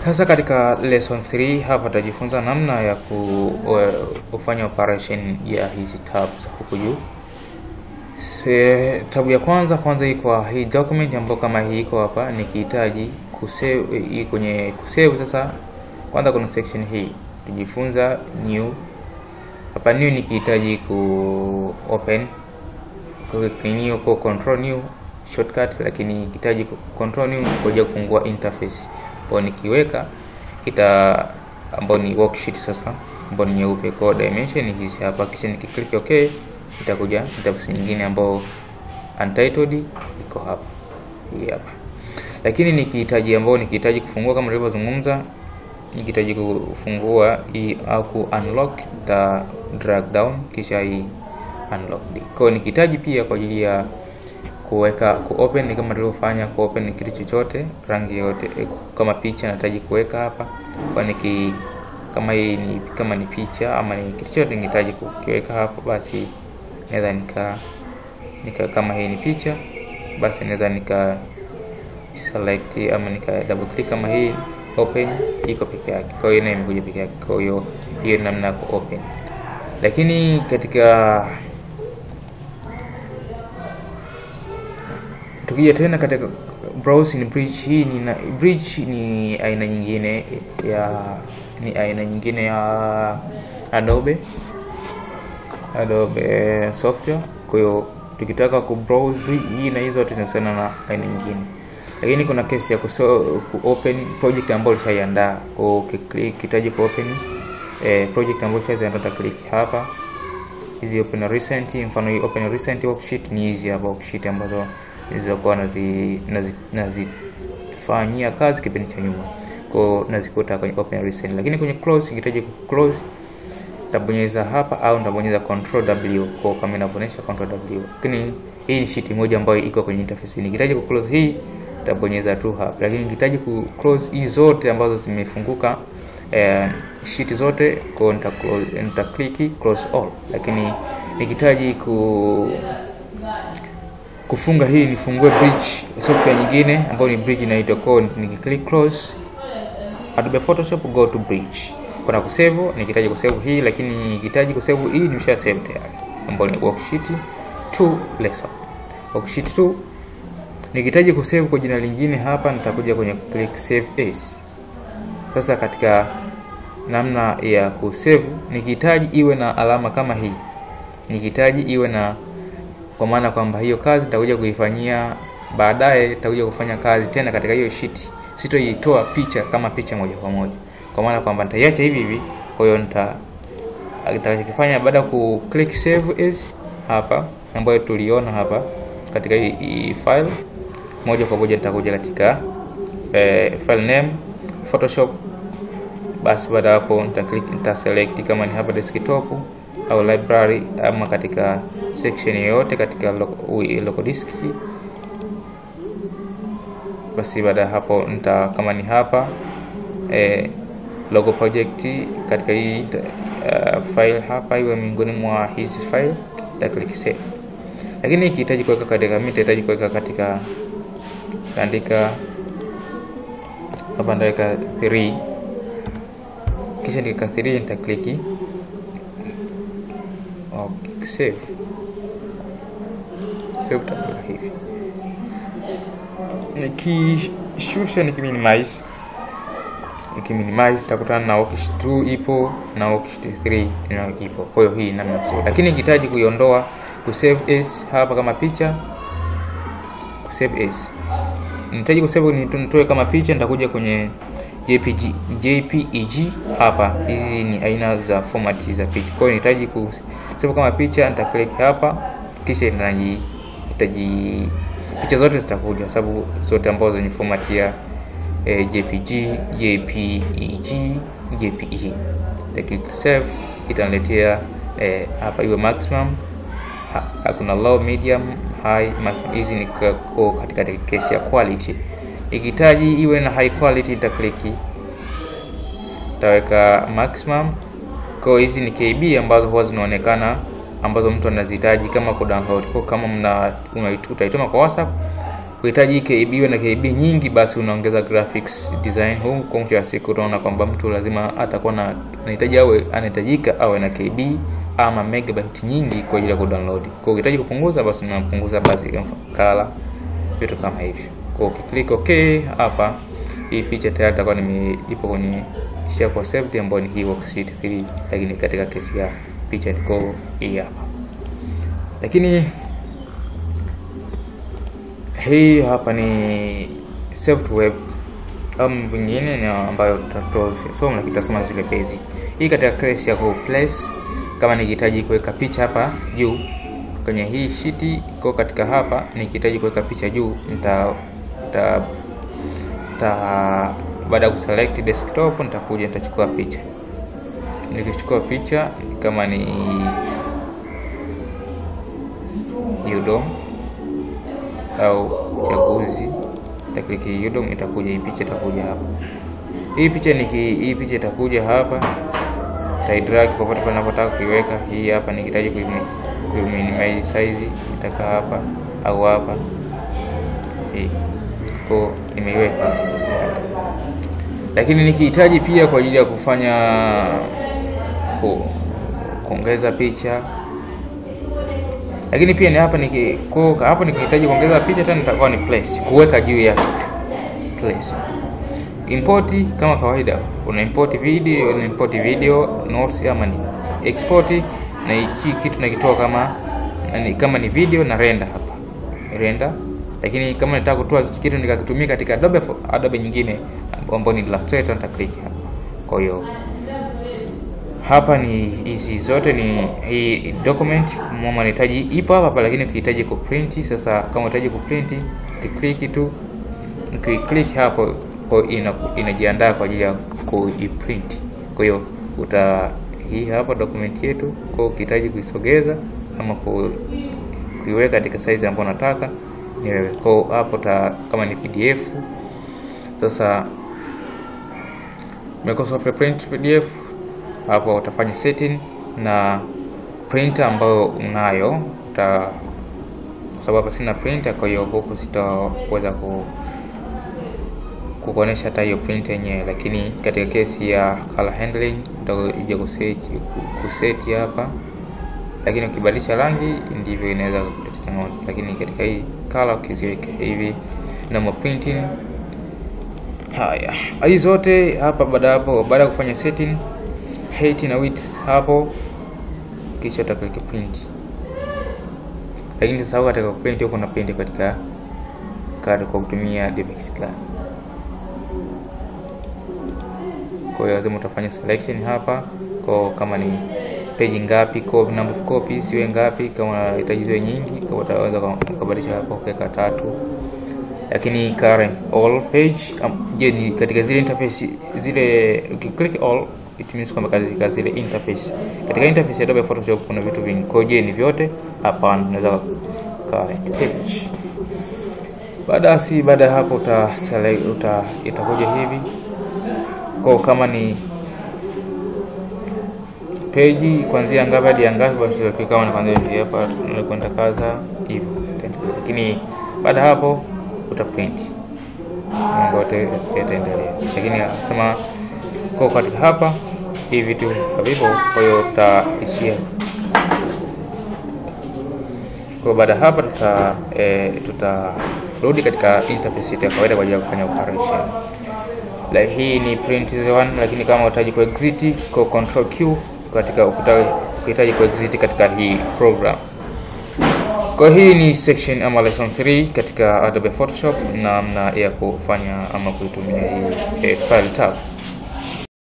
Sasa katika lesson 3 hapa tutajifunza namna ya ku, uh, kufanya operation ya hizi tabs huku juu. Se, tabu ya kwanza kwanza hii kwa hii document ambayo kama hii iko hapa, nikihitaji kusave hii kwenye kusave. Sasa kwanza kuna section hii tujifunza new hapa, new nikihitaji ku open click new kwa control new shortcut, lakini nikihitaji control new kuja kufungua interface kwa nikiweka ita ambao ni worksheet sasa ambao ni nyeupe kwa dimension hizi hapa, kisha nikiklik okay itakuja interface nyingine ambao untitled iko hapa hii hapa. Lakini nikihitaji ambao nikihitaji kufungua kama nilivyozungumza, nikihitaji kufungua hii au ku unlock ta drag down kisha hii unlock. Kwa nikihitaji pia kwa ajili ya kuweka ku open kama nilivyofanya ku open kitu chochote rangi yote kama picha nahitaji kuweka hapa kwa niki kama hii ni kama ni picha ama ni kitu chochote nihitaji kukiweka hapa basi naweza nika nika kama hii ni picha basi naweza nika select ama nika double click kama hii open iko peke yake kwa hiyo nayo imekuja peke yake kwa hiyo hiyo namna ya ku open lakini katika tukija tena katika browsing bridge hii ni na, bridge ni aina nyingine ya ni aina nyingine ya Adobe Adobe software. Kwa hiyo tukitaka ku browse bridge hii na hizo tunahusiana na aina nyingine, lakini kuna kesi ya kuso, ku open project ambayo ulishaiandaa kwa ukiklik kitaji ku open eh, project ambayo ulishaiandaa click hapa hizi open recent, mfano hii open recent worksheet ni hizi hapa worksheet ambazo nilizokuwa nazi nazifanyia kazi kipindi cha nyuma, kwa nazikuta kwenye open recent. Lakini kwenye close, nikihitaji ku close nitabonyeza hapa au nitabonyeza control W kwa kama inavyoonyesha control W. Lakini hii ni sheet moja ambayo iko kwenye interface. Nikihitaji ku close hii nitabonyeza tu hapa, lakini nikihitaji ku close hii zote ambazo zimefunguka eh, sheet zote kwa nita close nita click close all, lakini nikihitaji ku kufunga hii nifungue bridge software nyingine ambayo ni bridge inaitwa code. Nikiclick close Adobe Photoshop go to bridge, kuna kusave. Nikihitaji kusave hii, lakini nikihitaji kusave hii nimesha save tayari, ambayo ni worksheet 2 lesson worksheet 2. Nikihitaji kusave kwa jina lingine hapa, nitakuja kwenye click save as. Sasa katika namna ya kusave, nikihitaji iwe na alama kama hii, nikihitaji iwe na kwa maana kwamba hiyo kazi nitakuja kuifanyia baadaye, nitakuja kufanya kazi tena katika hiyo sheet, sitoitoa picha kama picha moja kwa moja, kwa maana kwamba nitaiacha hivi hivi. Kwa hiyo nita nitakachokifanya baada ya ku click save as hapa, ambayo tuliona hapa katika hii, hii file, moja kwa moja nitakuja katika eh, file name Photoshop. Basi baada hapo nita click nita select kama ni hapa desktop au library ama katika section yoyote katika local disk. Basi baada ya hapo nita kama ni hapa eh, logo project katika hii uh, file hapa iwe miongoni mwa hizi file, nita click save. Lakini ikihitaji kuweka katika mimi nitahitaji kuweka katika andika hapa, ndaweka 3 kisha ndika 3 nita click Okay, save save tabaka hivi, nikishusha nikiminimize, nikiminimize takutana na worksheet 2 ipo na worksheet 3 na ipo. Kwa hiyo hii namna kusave, lakini nikihitaji kuiondoa ku save as hapa kama picha, ku save as nihitaji ku save nitoe kama picha, nitakuja kwenye JPG, JPEG hapa. Hizi ni aina za format za picha. Kwa hiyo nihitaji ku save kama picha, nita click hapa, kisha inaji itaji picha zote zitakuja, sababu zote ambazo zenye format ya eh, JPG, JPEG, JPE. Click save, itaniletea eh, hapa iwe maximum ha, kuna low, medium, high, maximum. Hizi ni katika kesi ya quality ikihitaji iwe na high quality nita click taweka maximum. Kwa hizi ni KB ambazo huwa zinaonekana ambazo mtu anazihitaji kama ku download. Kwa kama mna utaituma kwa WhatsApp kuhitaji KB iwe na KB nyingi, basi unaongeza graphics design huu. Kwa mwisho wa siku utaona kwamba mtu lazima atakuwa na anahitaji awe anahitajika awe na KB ama megabyte nyingi kwa ajili ya kudownload. Kwa ukihitaji kupunguza, basi unapunguza basi kala vitu kama hivyo. Kwa ukiklik okay hapa, hii picha tayari itakuwa nime ipo kwenye share kwa saved ambayo ni hii worksheet 3, lakini katika kesi ya picha niko hii hapa, lakini hii hapa ni saved web au vingine ni ambayo tutasoma, lakini tutasoma zile basic. Hii katika kesi ya ku place, kama nikihitaji kuweka picha hapa juu kwenye hii sheet iko katika hapa, nikihitaji kuweka picha juu nita nita baada ya kuselect desktop nitakuja nitachukua picha. Nikichukua picha kama ni Udom au chaguzi, nitakliki Udom, itakuja hii picha, itakuja hapa. Hii picha niki hii picha itakuja hapa, nitaidrag popote pale ninapotaka kuiweka. Hii hapa nikihitaji kuiminimize size itakaa hapa au hapa, hii ko nimeiweka lakini nikihitaji pia kwa ajili ya kufanya ku, kuongeza picha, lakini pia ni hapa niki kwa hapo nikihitaji kuongeza picha tena nitakuwa ni place kuweka juu ya place. Import kama kawaida, una import video, una import video notes ama ni export, na hichi kitu nakitoa kama kama ni video na render hapa render lakini kama nataka kutoa kitu nikakitumia katika Adobe Adobe nyingine ambayo ni Illustrator nita click hapa. Kwa hiyo hapa ni hizi zote ni hii document mama nahitaji ipo hapa, lakini ukihitaji kuprint sasa, kama unahitaji kuprint click tu, ukiclick hapo kwa ina inajiandaa kwa ajili ya kuiprint. Kwa hiyo uta hii hapa document yetu, kwa ukihitaji kuisogeza ama kuiweka katika size ambayo unataka ni wewe. Kwa hapo ta kama ni PDF sasa Microsoft Print PDF hapo utafanya setting na printer ambayo unayo uta, kwa sababu hapa sina printer, kwa hiyo huku sitaweza ku kukuonesha hata hiyo print yenyewe, lakini katika kesi ya color handling utakuja kuset kuseti hapa, lakini ukibadilisha rangi ndivyo inaweza changamoto, lakini katika hii color ukiziweka hivi na printing haya, hii zote hapa. Baada hapo, baada ya kufanya setting height na width hapo, kisha utaklik print. Lakini sasa katika print huko na print katika card kwa kutumia DivX card. Kwa hiyo lazima utafanya selection hapa, kwa kama ni page ngapi, kwa number of copies iwe ngapi, kama unahitaji ziwe nyingi, kama utaweza kubadilisha hapo kuweka tatu lakini current all page um, je, ni katika zile interface zile, ukiclick all it means kwamba katika zile interface, katika interface ya Adobe Photoshop kuna vitu vingi. Kwa je, ni vyote? Hapana, unaweza current page. Baada si baada hapo uta select uta itakuja hivi kwa kama ni page kuanzia ngapi hadi ngapi, basi kama ni kuanzia hapa tunakwenda kaza hivyo, lakini baada hapo utaprint mambo yote yataendelea, lakini akasema kwa katika hapa hii vitu havipo, kwa hiyo tutaishia kwa. Baada hapa tuta e, tutarudi katika interface ya kawaida kwa ajili ya kufanya operation. La, hii ni print one, lakini kama unahitaji ku exit kwa control Q katika ukihitaji ku exit katika hii program kwa hii ni section ama lesson 3 katika Adobe Photoshop, namna ya kufanya ama kuitumia hii eh, file tab.